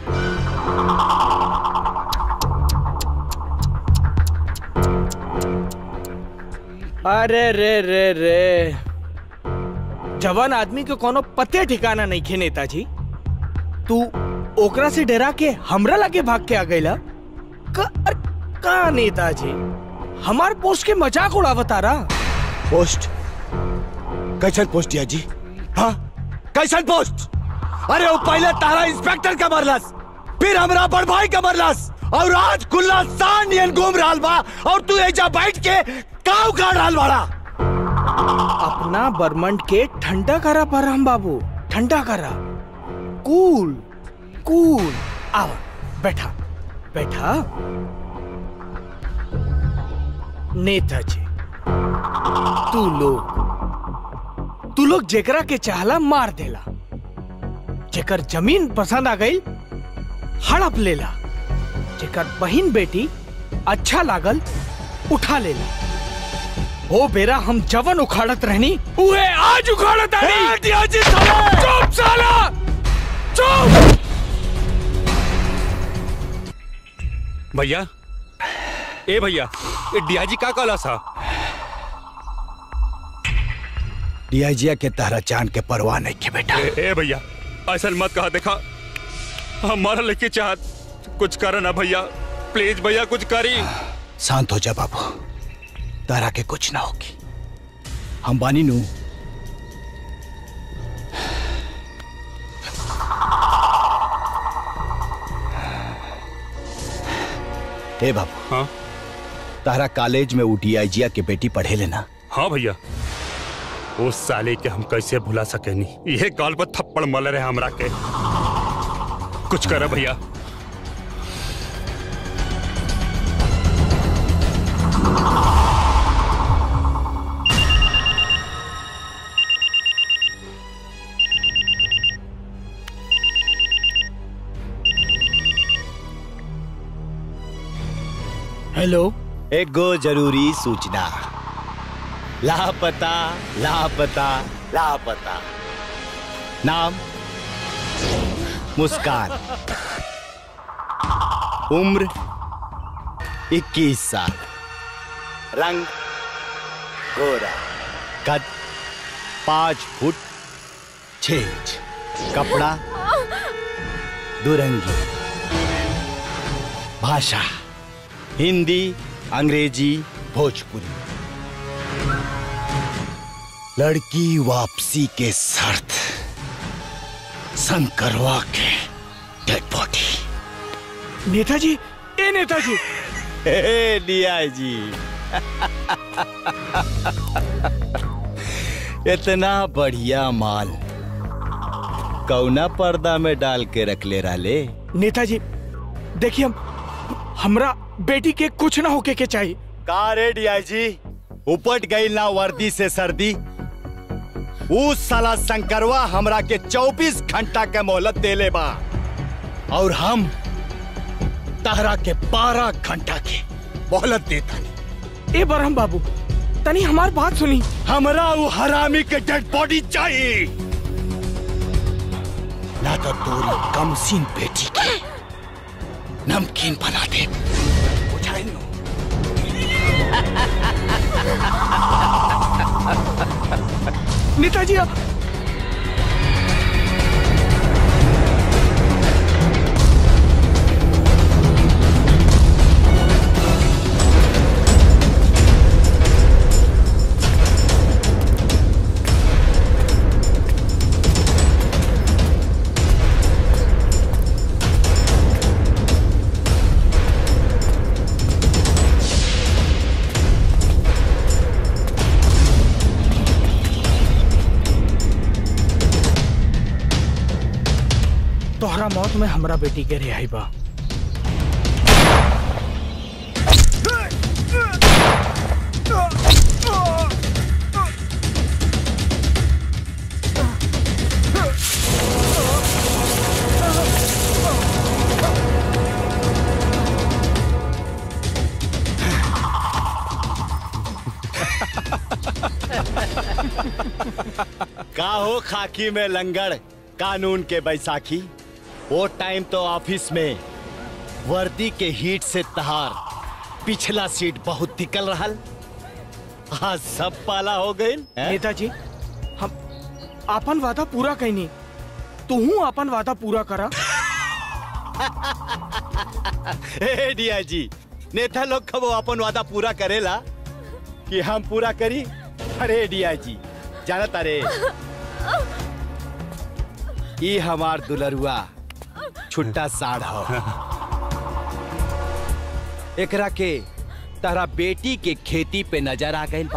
अरे रे रे रे जवान आदमी के कोनो पते ठिकाना नहीं खे नेताजी तू ओकरा से डरा के हमरा लगे भाग के आ गईला का, अरे, का नेताजी हमार पोस्ट के मजाक उड़ावता रहा पोस्ट कैसन पोस्ट दिया जी हाँ कैसन पोस्ट अरे वो पहले तारा इंस्पेक्टर का मरलस फिर हमरा बड़ भाई का मरलस और आज खुला सान यन घूम रहा बा और तू एजा बैठ के काव काट रहा बाड़ा अपना बर्मंड के ठंडा करा परम बाबू ठंडा करा कूल कूल आओ बैठा बैठा नेताजी तू लोग तू लोग जेकरा के चाहला मार देला जेकर जमीन पसंद आ गई हड़प लेला जेकर बहन बेटी अच्छा लागल उठा लेला ओ बेरा हम जवन उखाड़त रहनी उहे आज उखाड़त रहनी चुप साला चुप भैया ए भैया ए डियाजी का कहला सा डीआईजिया के तारा जान के परवाह नहीं के बेटा ए, ए भैया ऐसा मत कहा देखा हमारा लेके चाहत कुछ कर ना भैया प्लीज भैया कुछ करी शांत हो जा बाबू तारा के कुछ ना होगी हम बानी नू ए बाबू हाँ तारा कॉलेज में वो डीआईजिया के बेटी पढ़े लेना हाँ भैया उस साले के हम कैसे भुला सके नहीं ये गाल पर थप्पड़ मल रहे हमरा के कुछ कर भैया हेलो एक गो जरूरी सूचना लापता लापता लापता नाम मुस्कान उम्र 21 साल रंग गोरा कद पांच फुट छह इंच कपड़ा दुरंगी भाषा हिंदी अंग्रेजी भोजपुरी लड़की वापसी के शर्त शंकरवा के डेड बॉडी नेताजी ए नेताजी लिया जी इतना बढ़िया माल कौना पर्दा में डाल के रख ले राले नेताजी देखिए हम हमरा बेटी के कुछ ना होके के चाहिए का रे डीआईजी उपट गई ना वर्दी से सर्दी उस साला शंकरवा हमरा के 24 घंटा के मोहलत देले बा और हम तहरा के 12 घंटा के मोहलत देता ए बरहम बाबू तनी हमार बात सुनी हमरा वो हरामी के डेड बॉडी चाहिए ना तो तोरी कमसीन बेटी के नमकीन बना दे बुझाई लो नेताजी मौत में हमरा बेटी के रिहाई बा का हो खाकी में लंगड़ कानून के बैसाखी वो टाइम तो ऑफिस में वर्दी के हीट से तहार पिछला सीट बहुत निकल रहा आज सब पाला हो गई नेताजी हम अपन वादा पूरा कैनी तू अपन वादा पूरा करा ए डिया जी नेता लोग कबो अपन वादा पूरा करेला कि हम पूरा करी अरे डिया जी जाना तारे ई हमार दुलरुआ छुट्टा साढ़ हो एकरा के तारा बेटी के खेती पे नजर आ गई बा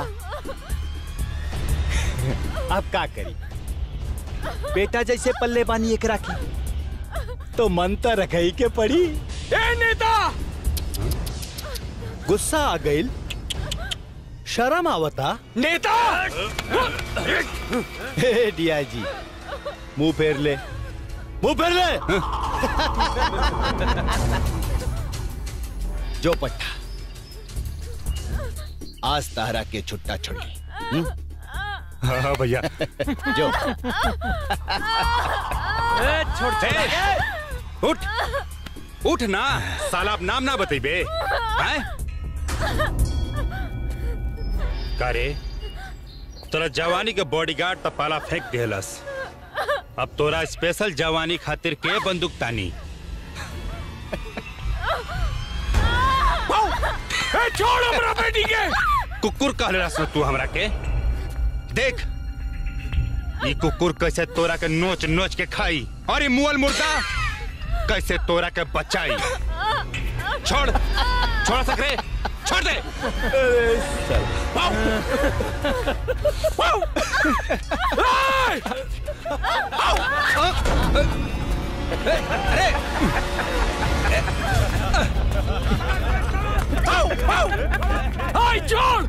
अब का करी बेटा जैसे पल्ले बानी एकरा की तो मन तो रखई के पड़ी ए नेता गुस्सा आ गई शर्म आवता नेता हे डिया जी मुंह फेर ले मुंह फेर ले जो पट्टा आज तारा के छुट्टा छोड़ी हम्म? हाँ भैया जो छोड़ उठ उठ ना साला अब नाम ना बतेबे हैं करे तोरा जवानी के बॉडीगार्ड त पाला फेंक देहलस अब तोरा स्पेशल जवानी खातिर के बंदूक तानी ए, छोड़ हमरा बेटी के कुकुर कहलस तू हमरा के देख ई कुकुर कैसे तोरा के नोच नोच के खाई और ई मुअल मुर्दा कैसे तोरा के बचाई छोड़ छोड़ सकरे छोड़ दे वाओ! वाओ! ए! आओ! अरे आओ, आओ! हाय छोड़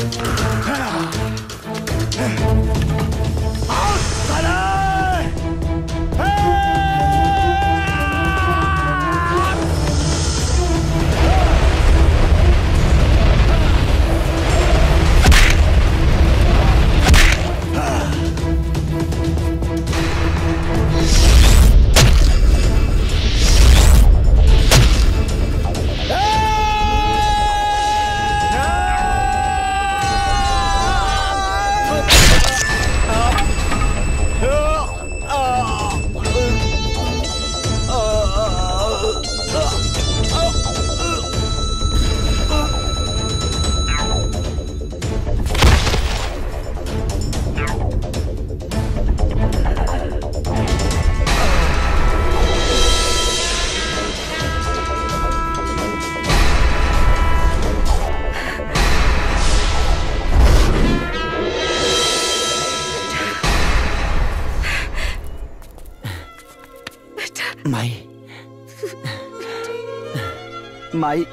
माई माई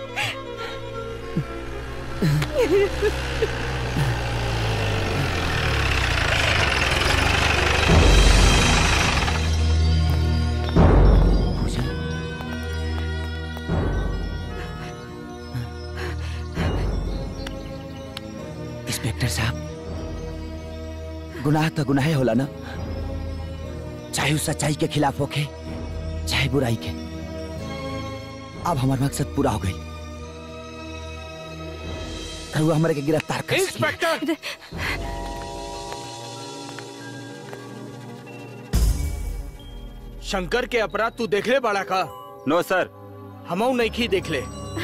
इंस्पेक्टर साहब गुनाह तो गुनाह होला ना चाहे वो सच्चाई के खिलाफ होके चाहे बुराई के अब हमारा मकसद पूरा हो गई रहुआ हमारे के गिरफ्तार कर इंस्पेक्टर शंकर के अपराध तू देख ले बड़ा का नो सर हमऊ नहीं की देख ले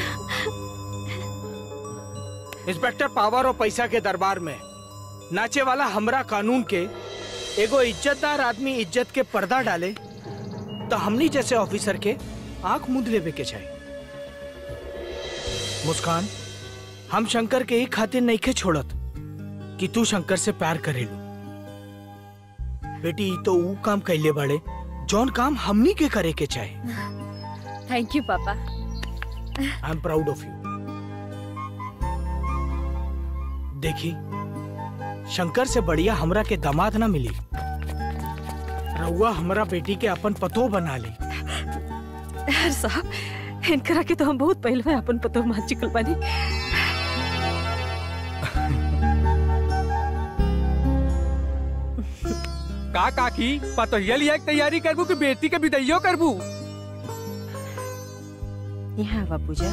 इंस्पेक्टर पावर और पैसा के दरबार में नाचे वाला हमरा कानून के एगो इज्जतदार आदमी इज्जत के पर्दा डाले तो हमनी जैसे ऑफिसर के आंख मुंद लेवे के चाहिए मुस्कान हम शंकर के ही खातिर नहीं के छोड़त कि तू शंकर से प्यार करेलू बेटी ई तो ऊ काम कैले बड़े जौन काम हमनी के करे के चाहे thank you papa I am proud of you देखी शंकर से बढ़िया हमरा के दामाद ना मिली रउआ हमरा बेटी के अपन पतो बना ली यार साहब इनकरा के तो हम बहुत पहले में अपन पतो मान चुकल बानी का काकी पतोहिया लिया के तैयारी करबू कि बेटी के विदैयो करबू यहाँ आवा पूजा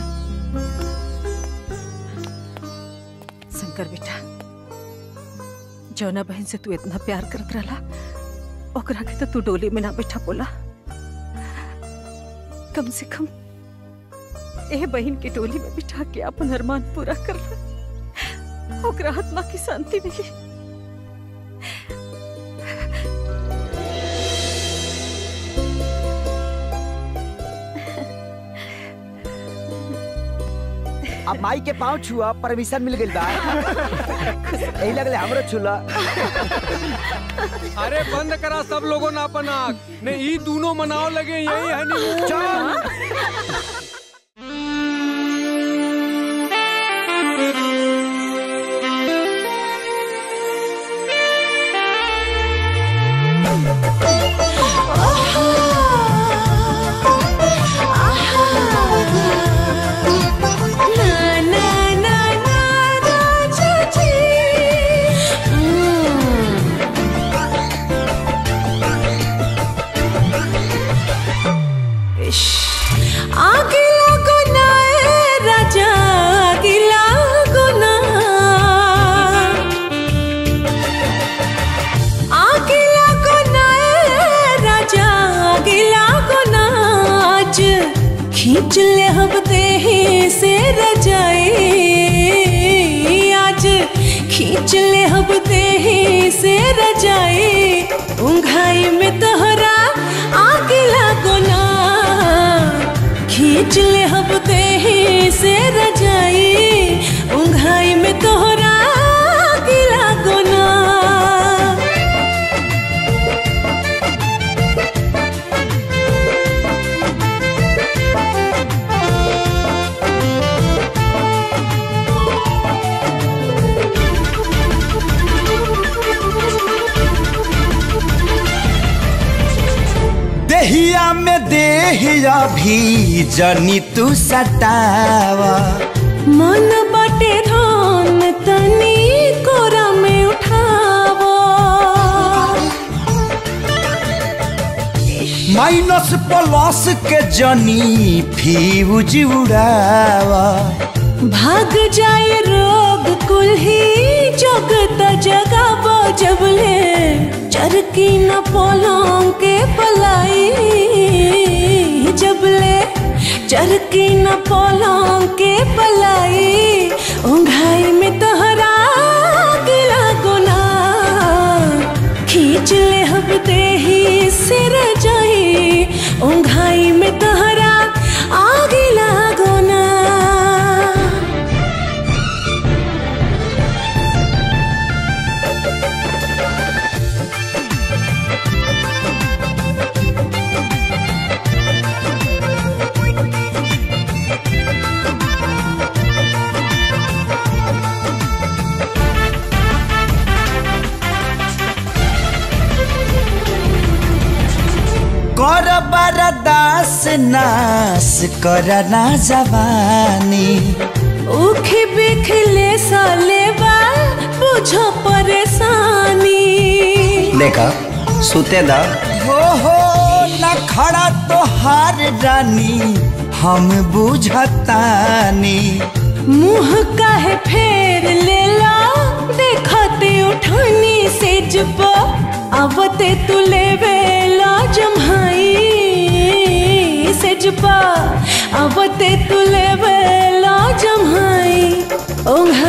शंकर बेटा जौना बहन से तू इतना प्यार करत रहला ओकरा के तो तू डोली में ना बैठा बोला कम से कम ए बहन की डोली में बिठा के अपन अरमान पूरा कर ला ओकरा आत्मा की शांति मिली अब माई के पाँव छुआ परमिशन मिल गई बा यही लगले हमरो छुला अरे बंद करा सब लोगों ने अपन आँख ने ई दोनों मनाओ लगे यही हनीमून आगिला गुना ए राजा आगिला गुना आगिला गुना ए राजा आगिला गुना आज खींच ले हम देही से रजाई आज खींच ले हम देही से रजाई उंघाई में तोहरा आगिला गुना खींच ले हम देही से रजाई उंघाई में तोहरा गिला गुना देहिया भी जनी तू सतावा मन बाटे धान तनी कोरा में उठावो माइनस प्लस के जनी फ्यूज उड़ावा भाग जाए रोग कुल्ही जगत जगाबो जबले चरकी न पलंग के पलाई जबले चरकी न पलंग के पलाई उंघाई में तोहरा गिला गुना खींच ले हब देही सिर जाई उंघाई में तोहरा आगे लागो ना कर बरदास नास कर ना जवानी उखी बिखले साले बा बुझो परेशानी देखा सुते दा हो हो न खड़ा तो हार रानी हम बुझतानी मुंह काहे फेर लेला देखते उठानी से जब आवते तू लेवे ला जम्हाई से जब आवते तू लेवे ला जम्हाई ओंघ